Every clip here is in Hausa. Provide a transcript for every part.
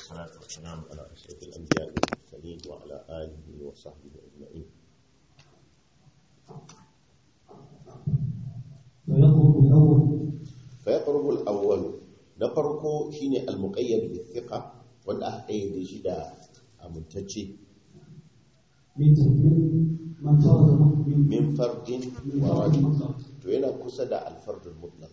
والصلاة والسلام على أشرف الأنبياء والمرسلين وعلى آله وصحبه أجمعين فيقرب الأول فيقرب الأول نفرق شيني المقيد بالثقة wanda aka ƙayyade shi da amintacce من من من فرض من min fardin من wa فرض rajul مطلق to yana kusa da alfardul mutlaq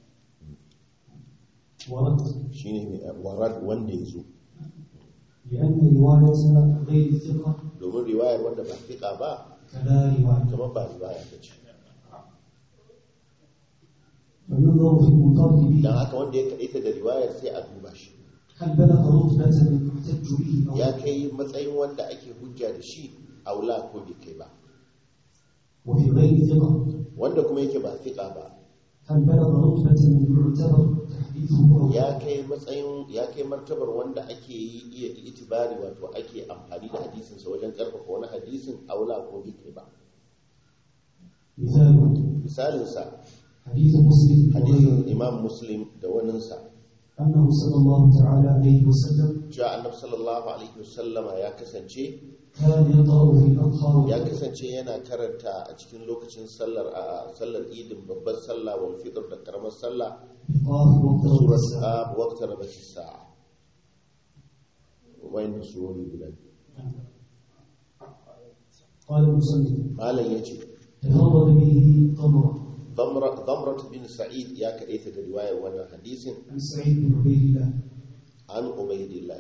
ورد shine mai warad wanda ya zo لأن رواية غير الثقة domin riwayar wanda ba fiƙa ba كلا رواية kamar ba riwaya ta ce فينظر في المنفرد به dan haka wanda ya kaɗaita da riwayar sai a duba shi هل بلغ رتبة المحتج به أو ya لا kai matsayin wanda ake hujja da shi aula ko bai kai ba وفي غير ثقة wanda kuma yake ba fiƙa ba هل بلغ رتبة المعتبر تحديثه أو لا ya kai matsayin ya kai martabar wanda ake yi iya itibari wato ake amfani da hadisinsa wajen karfafa wani hadisin aula ko bai kai ba مثال misalinsa حديث مسلم hadisin وغيره imam muslim da waninsa أنه صلى الله تعالى عليه وسلم cewa annabi sallallahu alaihi wasallama ya kasance كان يقرأ في الأضحى ya والفطر kasance yana karanta a cikin lokacin sallar a sallar idin babbar sallah wal fitr da karamar sallah بقاف واقترب surat الساعة ab waqtar rabati sa'a wayan surori guda biyu. قال المصنف malam yace تفرد به طمرة damra damrat bin sa'id ya kadaita da riwayar wannan hadisin عن سعيد بن عبيد الله an ubaydillah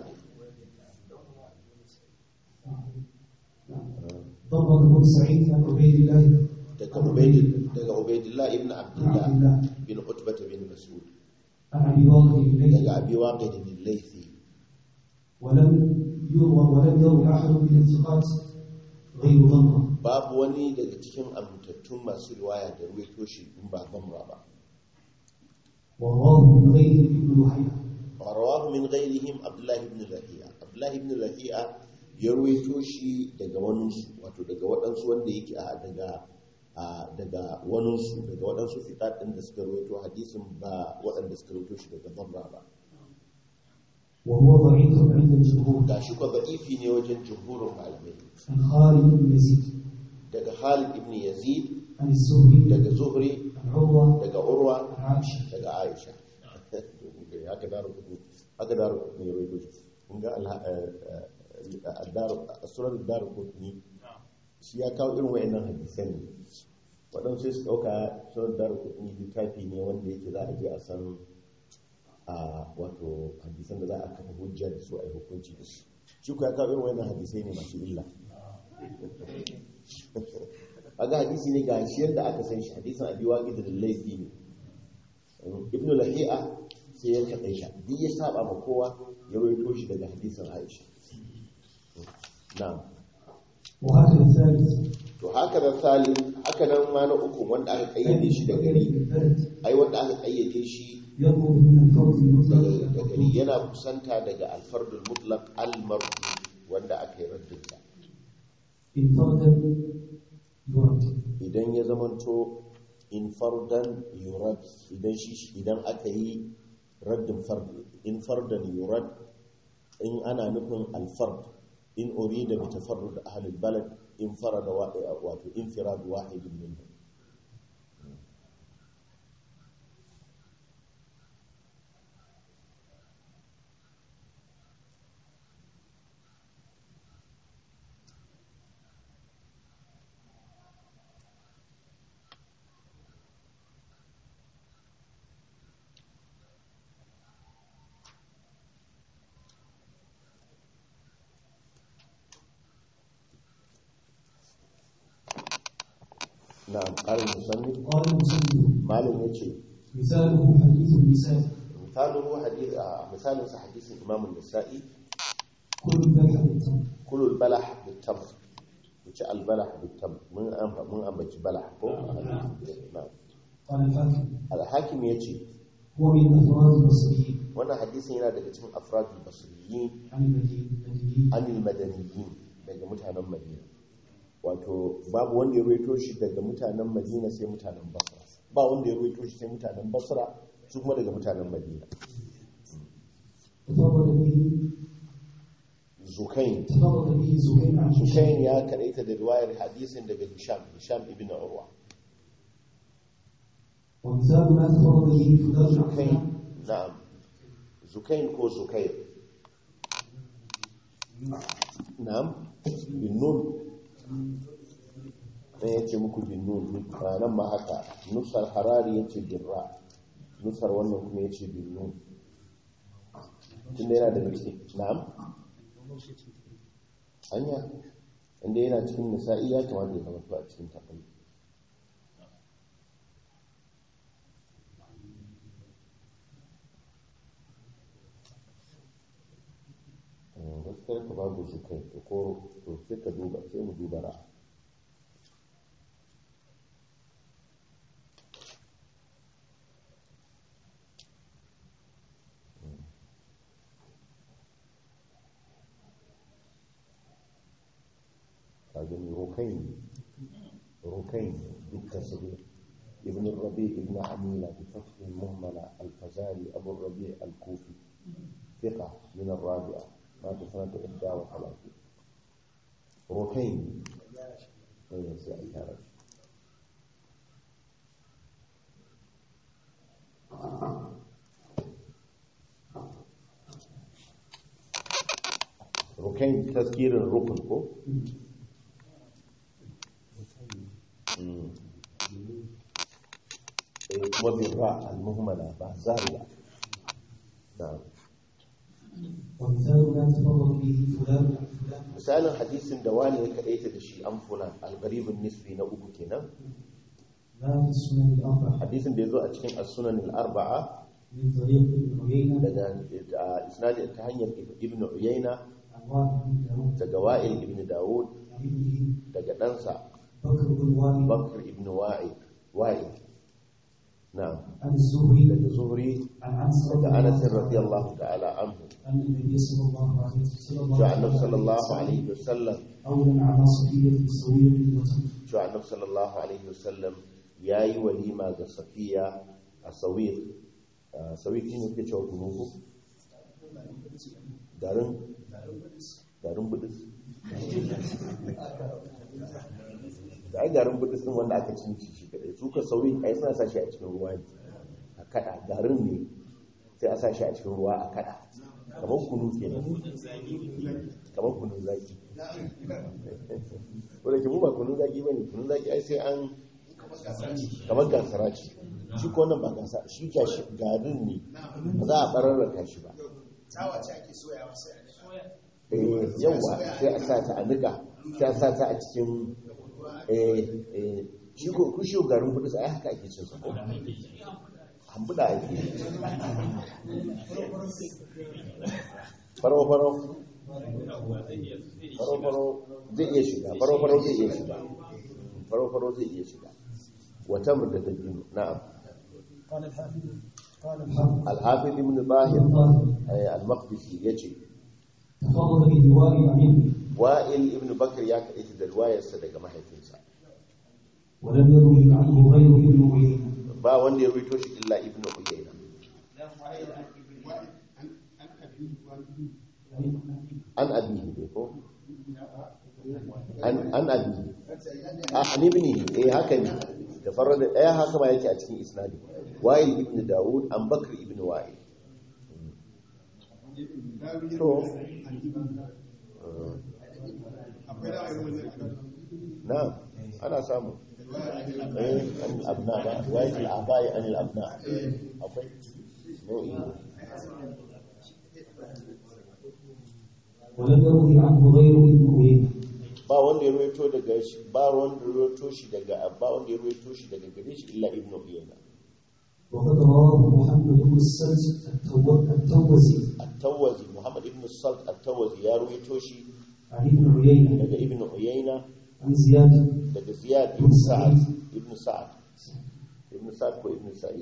ضمر بن سعيد عن عبيد الله daga ubayd daga ubaydillah ibn عن abdullah عبد الله bin utbah bin mas'ud عن ابي واقد اليه daga abi waqid bin laythi ولم يروى ولم يروي احد من الثقات غير ضمره babu wani daga cikin amintattun masu riwaya da ruwaito shi in ba damra ba ورواه من غيره ابن لحية ورواه من غيرهم عبد الله بن لهيعة عبد الله بن لهيعة ya ruwaito shi daga waninsu wato daga waɗansu wanda yake a daga a daga waninsu daga waɗansu fiƙaɗin da suka ruwaito hadisin ba waɗanda suka ruwaito shi daga barra ba وهو ضعيف عند الجمهور ga shi kwa za'ifi ne wajen jumhurin malamai عن خالد بن يزيد daga Khalid ibn Yazid عن الزهري daga Zuhri عن عروة daga Urwa عن عائشة daga Aisha haka daru kudu haka daru kudu ne ruwaito shi kun ga surar daru kudu shi ya kawo irin wa'annan hadisan ne waɗansu sai su ɗauka surar daru kudu littafi ne wanda yake za a je a san a wato hadisan da za a kafa hujja da su a yi hukunci da su shi ku ya kawo irin wa'annan hadisai ne masu illa aga hadisi ne ga shi yadda aka san shi hadisan abi waqid da laifi ne ibn lahi'a sai ya kaɗai shi duk ya saba ma kowa ya rawaito shi daga hadisin aisha na'am وهكذا الثالث to haka da salim haka nan ma na uku wanda aka kayyade shi da gari البلد ai wanda aka kayyade shi يقرب من الفرد المطلق daga إلى da gari المطلوب yana kusanta daga alfardul mutlaq al-marfu wanda aka yi raddin sa إن فردا يرد idan ya zamanto in fardan yurad idan shi idan aka yi raddin fard in fardan yurad in ana nufin alfard in urida bi tafarrud ahli albalad in farada wa wato infirad wahid minhum na'am qarin musannif قال المصنف malam yace مثاله حديث النساء misalin hadith a misalin sa hadisin imam an-nasa'i كل ذلك بالتمر kulul balah bitamr wuce albalah bitamr mun amba mun ambaci balah ko na'am قال الحاكم al-hakim yace هو من أفراد البصريين wannan hadisin yana daga cikin afradul basriyin عن المدينيين anil madaniyin daga mutanen madina wato babu wanda ya ruwaito shi daga mutanen madina sai mutanen basra ba wanda ya ruwaito shi sai mutanen basra su kuma daga mutanen madina تفرد به zukain تفرد به زهير عن هشام zukain ya kadaita da riwayar hadisin daga hisham hisham ibn urwa ومثال ما تفرد به فلان عن zukain فلان na'am zukain ko zukair na'am bin nun ɗaya ya ce muku bin nun a nan ma haka nusar harari ya ce bin ra nusar wannan kuma ya ce bin nun tunda yana da gaske na'am hanya inda yana cikin nisa'i ya kamata ya zama to a cikin takwai gaskiyar ka babu su kai to ko to sai ka duba sai mu duba ra kagani rukain rukain dukkan su ne ابن الربيع ابن عميلة بفتح مهملة الفزاري أبو الربيع الكوفي ثقة من الرابعة مات سنة إحدى وثلاثين ركين أي سعي هذا ركين تذكير الركن كو مم. إيه، kuma بالراء المهملة بعد زارية نعم ومثال ما تفرد به فلان عن فلان misalin hadisin da wani ya kaɗaita da shi an fulan algaribin nisfi na uku kenan ما في السنن الأربعة hadisin da ya zo a cikin as-sunan al-arba'a من طريق ابن عيينة daga a isnadi ta hanyar ibn uyayna عن واحد بن داود daga wa'il ibn dawud عن ابنه daga ɗansa بكر بن وائل bakr ibn wa'il wa'il na'am عن الزهري daga zuhri عن عنس daga رضي anas الله عنه radiyallahu ta'ala anhu أن النبي صلى الله عليه وسلم cewa annabi sallallahu alaihi wasallam أولا على صفية سوية وتمر cewa annabi sallallahu alaihi wasallam yayi walima ga safiya a sawiq sawiq shine ke cewa kunuku garin garin budus da ai garin budus din wanda aka cin shi shi kadai su ka sawiq ai suna sa shi a cikin ruwa ne a kada garin ne sai a sa shi a cikin ruwa a kada kamar kunu kenan kamar kunun zaki wadda ke mu ba kunun zaki ba ne kunun zaki ai sai an kamar gasara ce shi ko nan ba gasa shi gashi garin ne ba za a bararraka shi ba tsawa ce ake soyawa sai a eh yawa sai a sa ta a nika sai a sa ta a cikin eh eh shi ko ku shi garin kudu sai haka ake cin sa ko hambuda ake faro faro faro faro zai iya shiga faro faro zai iya shiga faro faro zai iya shiga wata da dabino na'am قال الحافظ قال الحافظ al-hafiz ibn zahir eh, al-maqdisi yace تفضل بالدواء عن ابنه wa'il ibn bakr ya kaɗaita da riwayarsa daga mahaifinsa ولم يروي عنه غير ابن عيينة ba wanda ya rubuto shi illa ibn uyayna an abihi ne ko an an abihi a an ibni eh haka ne da farar da ɗaya haka ma yake a cikin isnadi wa'il ibn daud an bakr ibn wa'il to akwai ra'ayin wannan na ana samu eh an abna ba wa'il al-abai an al-abna akwai nau'i ne ولم يروي عنه غير ابن عيينة ba wanda ya ruwaito daga shi ba wanda ya ruwaito shi daga ba wanda ya ruwaito shi daga gare shi illa ibnu uyayna وقد رواه محمد بن السلس التو- التوزي at-tawazi muhammad ibn salt at-tawazi ya ruwaito shi عن ابن عيينة daga ibnu uyayna عن زياد daga ziyad ibn sa'ad ibn sa'ad ibn sa'ad ko ibn sa'id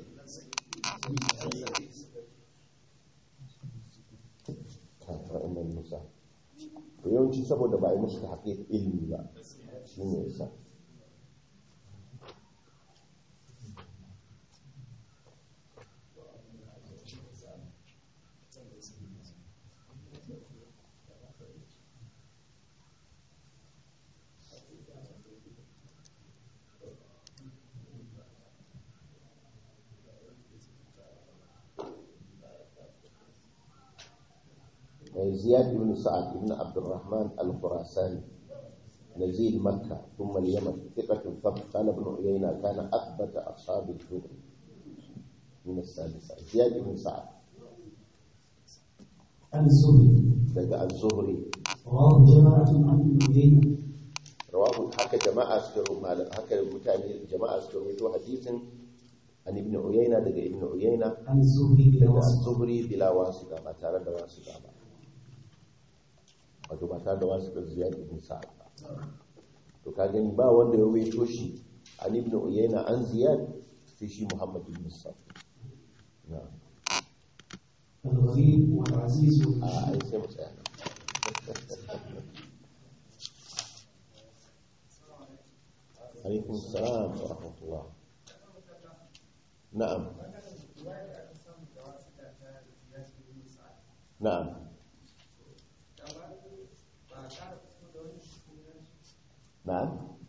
kafin annan musa to yawanci saboda ba a yi musu ta haƙiƙa ilimi ba shi ne yasa زياد بن سعد بن عبد الرحمن الخراساني نزيل مكة ثم اليمن ثقة ثبت قال ابن عيينة كان أثبت أصحاب الزهري من السادسة زياد بن سعد عن الزهري daga az-zuhri رواه جماعة عن ابن عيينة rawahu haka jama'a suka rubuta haka mutane jama'a suka rubuto hadisin an ibn uyayna daga ibn uyayna عن الزهري بلا daga واسطة az-zuhri bila wasita ba tare da wasita ba wato ba tare da wasita ziyad ibn sa'ad ba to ka gani ba wanda ya rubuto shi an ibn uyayna an ziyad sai shi muhammad ibn sa'ad na'am الغريب والعزيز a والمشهور ai sai mu tsaya nan. alaikum salam wa rahmatullah na'am na'am na'am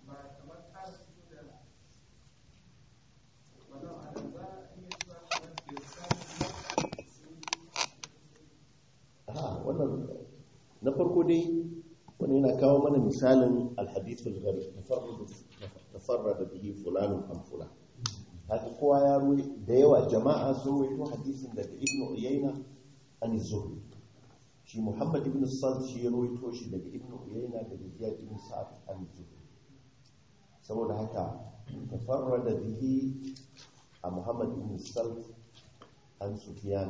Ah, wannan na farko dai wani yana kawo mana misalin alhadithul gari tafarrada bihi fulanun an fulan haka kowa ya ruwa da yawa jama'a sun ruwaito hadisin daga ibn uyayna an zuhri shi muhammad ibn sal shi ya ruwaito shi daga ibn uyayna daga ziyad ibn sa'ad an zuhri saboda haka tafarrada bihi a muhammad ibn sal an sufyan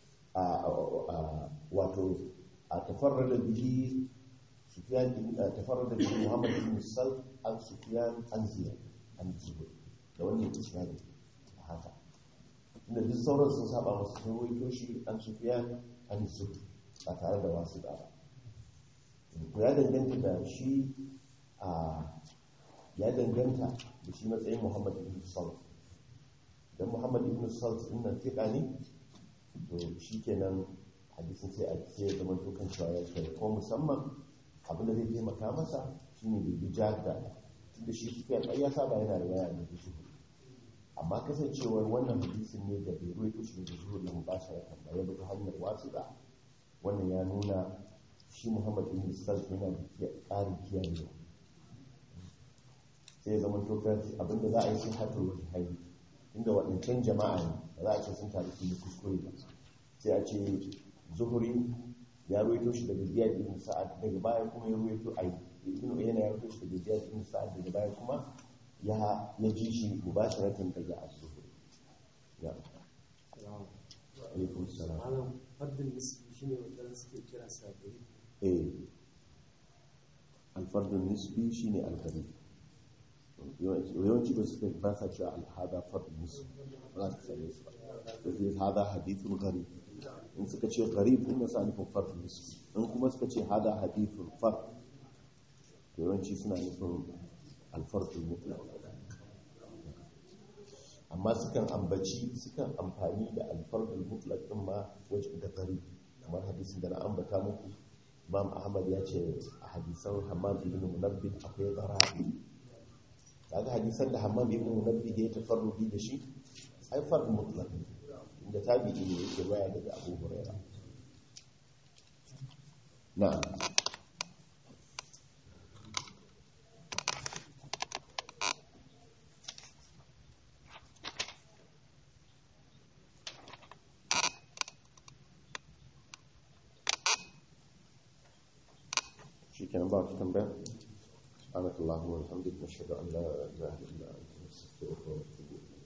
wato a tafarrada bihi sufyan tafarrada bihi muhammad ibn sal an sufyan an ziyad an zuhri da wannan isnadi a haka inda duk sauran sun saba masu sun ruwaito shi an sufyan an zuhri ba tare da wasu da ba ko ya danganta da shi a ya danganta da shi matsayin muhammad ibn sal dan muhammad ibn sal din nan fiqa ne to shi kenan hadisin sai a sai ya zama to kan cewa ya kai ko musamman abin da zai taimaka masa shine bai bi jadda tunda shi su kai ya saba yana riwaya da shi amma kasancewar wannan hadisin ne da bai ruwaito shi da zuhur da mubashara ba ya bi ta hanyar wasiƙa wannan ya nuna shi muhammad ibn sal yana da ƙarin kiyayewa sai ya zama to kan abin da za a yi sai hatar wani hanyar inda waɗancan jama'a ne ba za a ce sun taru sun yi kuskure ba sai a ce zuhuri ya ruwaito shi daga ziyad ibn sa'ad daga baya kuma ya ruwaito ai ibn uyayna ya ruwaito shi daga ziyad ibn sa'ad daga baya kuma ya ya ji shi mubasharatan daga az-zuhri ya alaikum salam malam fardin nisbi shine wanda suke kira sabiri eh al-fardun nisbi shine al-gharib yawanci ba su ba sa cewa al-hada fardun nisbi ba za su same su ba sai hada hadithun gharib in suka ce gharib in sa nufin fard nisbi in kuma suka ce hada hadithun fard to yawanci suna nufin alfardul mutlaq amma sukan ambaci sukan amfani da alfardul mutlaq din ma wajen da gharib kamar hadisin da na ambata muku Imam Ahmad ya ce a hadisan Hammam ibn Munabbih akwai garabi kaga hadisan da Hammam ibn Munabbih ya tafarrudi da shi ai fard mutlaq ne inda tabi'i ne yake baya daga Abu Huraira na'am shikenan ba ta tambaya سبحانك اللهم وبحمدك نشهد ان لا اله الا انت نستغفرك ونتوب اليك